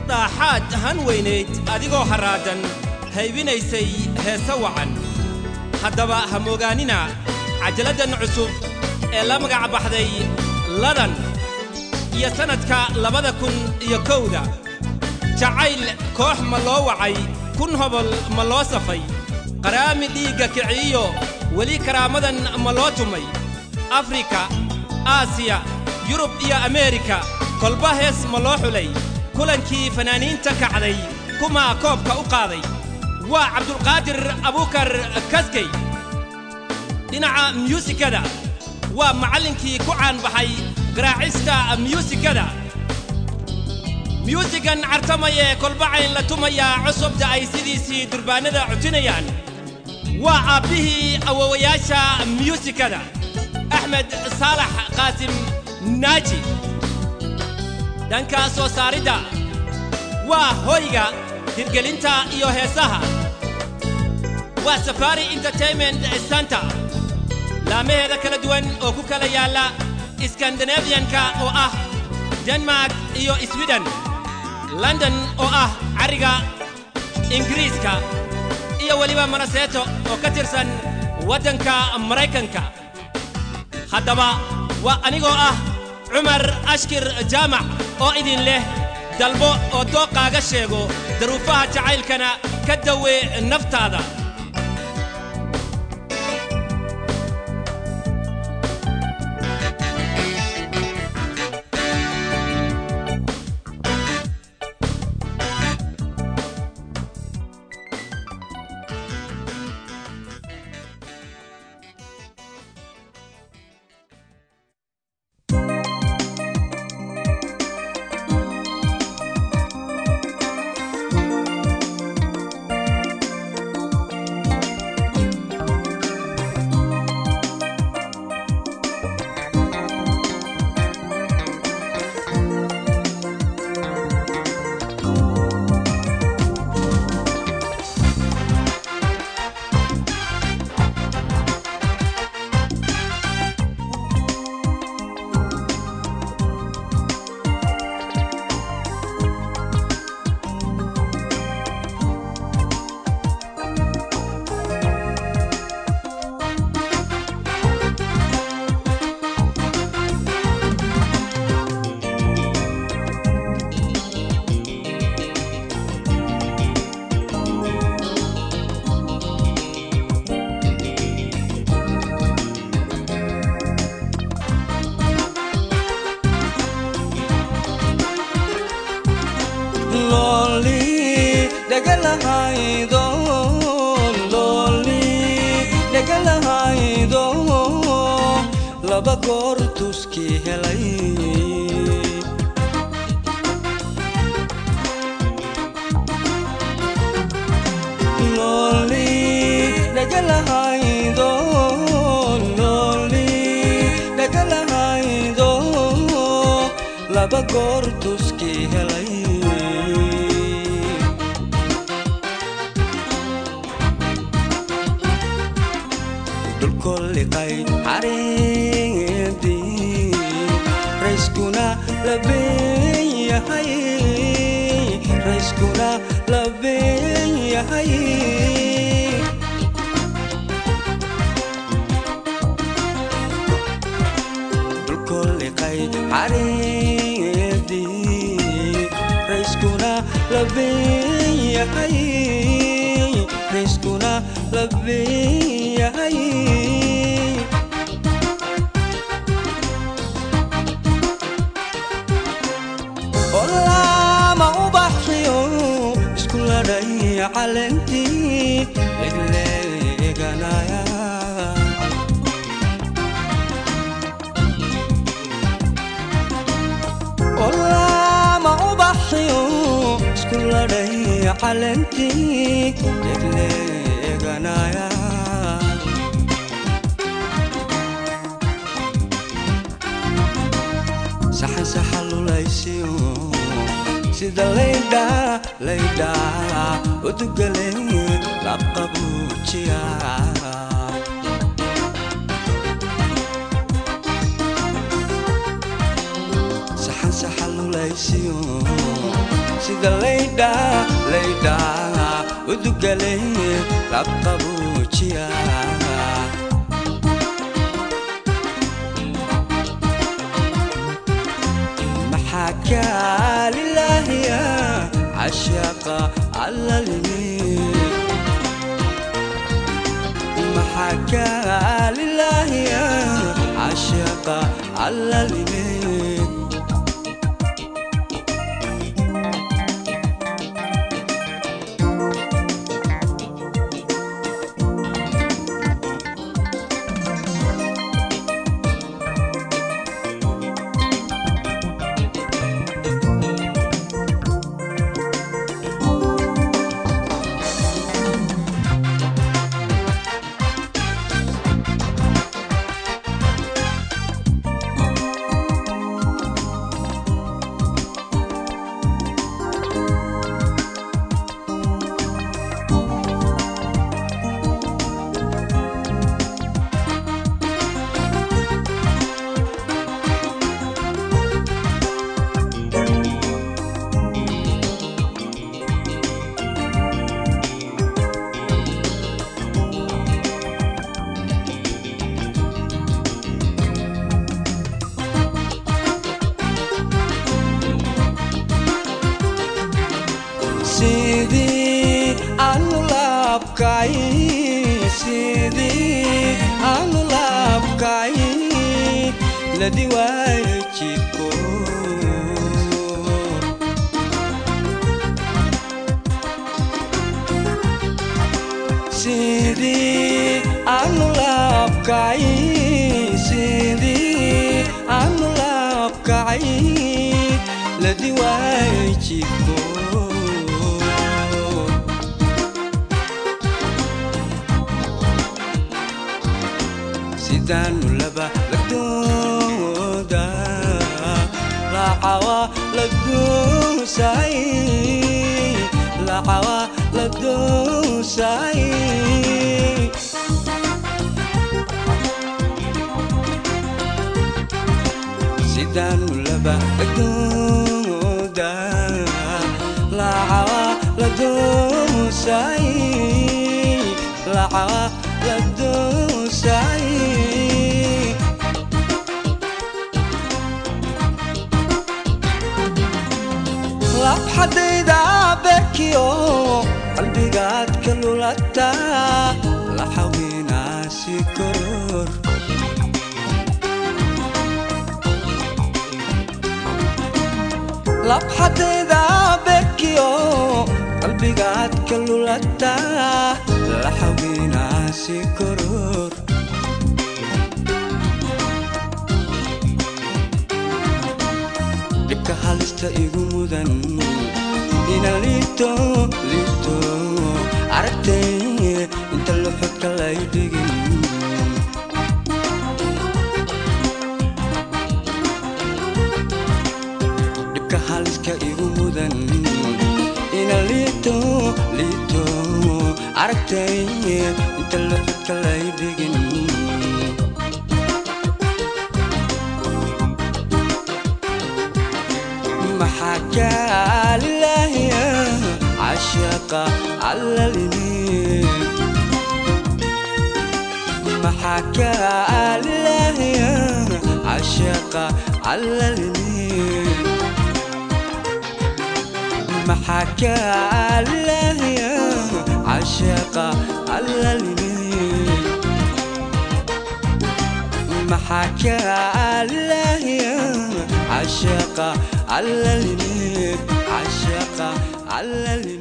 dhaaxaad han weynayd adigoo harraadan haybinaysay heese wacan haddaba ha moogaanina cajaladdan cusub ee la magac baxday ladan iyo sannadka labada kun iyo kowda jacayl koox ma loo wacay kun hobol ma loo safay qaraami dhiigga kiciiyo weli karaamadan ma loo tumay afrika aasiya yurub iyo ameerika kolba hees ma loo xulay kulankii fanaaniinta kacday kumaa koobka u qaaday waa cabdulqaadir abuukar kaskey dhinaca myuusikada waa macallinkii ku caanbaxay garaacista myuusikada myuusigan cartamayee kolbacayn la tumayaa cusubta ay sidiisii durbaannada cujinayaan waa aabbihii awowayaasha myuusikada axmed saalax qaasim naaji dhanka soo saaridda waa hoyga hirgelinta iyo heesaha waa safari entertainment center laamaheeda kala duwan oo ku kala yaalla skandinabiyanka oo ah denmark iyo swiden london oo ah carriga ingiriiska iyo weliba manaseeto oo ka tirsan waddanka maraykanka haddaba waa anigoo ah cumar ashkir jaamac oo idin leh dalbo oo dooqaaga sheego daruufaha jacaylkana ka dawee naftaada laba goor tuskii helay looli dhagalahaydo looli dhagalahaydo laba goor tuskii helay dhulkolliqay xariidii rayskuna labeeyahay rayskuna labeeyahay dhulkolliqay xariidii rayskuna labeeyahay rayskuna labeeyahay olama ubaxyo isku ladhay calentii legleeganaya olama ubaxyo isku ladhay calentii legleeganaya saxan saxalulaysiyo sida laydha laydha udugale labqabuujiya saxan saxalulaysiyo sida laydha laydha udugale labqabuujiya maxaa kaalilaahiya cashaqa allalimi maxaa kaalilaahiya cashaqa allalimi sidii aanu laabkay sidii aanu laabkay ladi waayo jidko sidii aanu laabkay sidii aanu laabkay ladi waayo jidko sidaanu laba lagdooda lacawa ladoosay lacawa ladoosay sidaanu laba lagdooda lacawa ladoosay lacawa ladoosay labxadayda bekiyo qalbigaad ka lulata la xawinaasi koror labxadayda bekiyo qalbigaad ka lulata la xawinaasi koror dhibka halista igu mudan ina liito liito aragtay inta luxudka lay dhigin dhibka haliska igu mudan ina liito liito aragtay inta luxudka lay dhigin maxaa kaalilaahiya cashaqa allalimi maxaa kaalilaahiya cashaqa allalimi maxaa kaalilaahiya cashaqa allalimi maxaa kaalilaahiya cashaqa allalimi cashaqa allalimi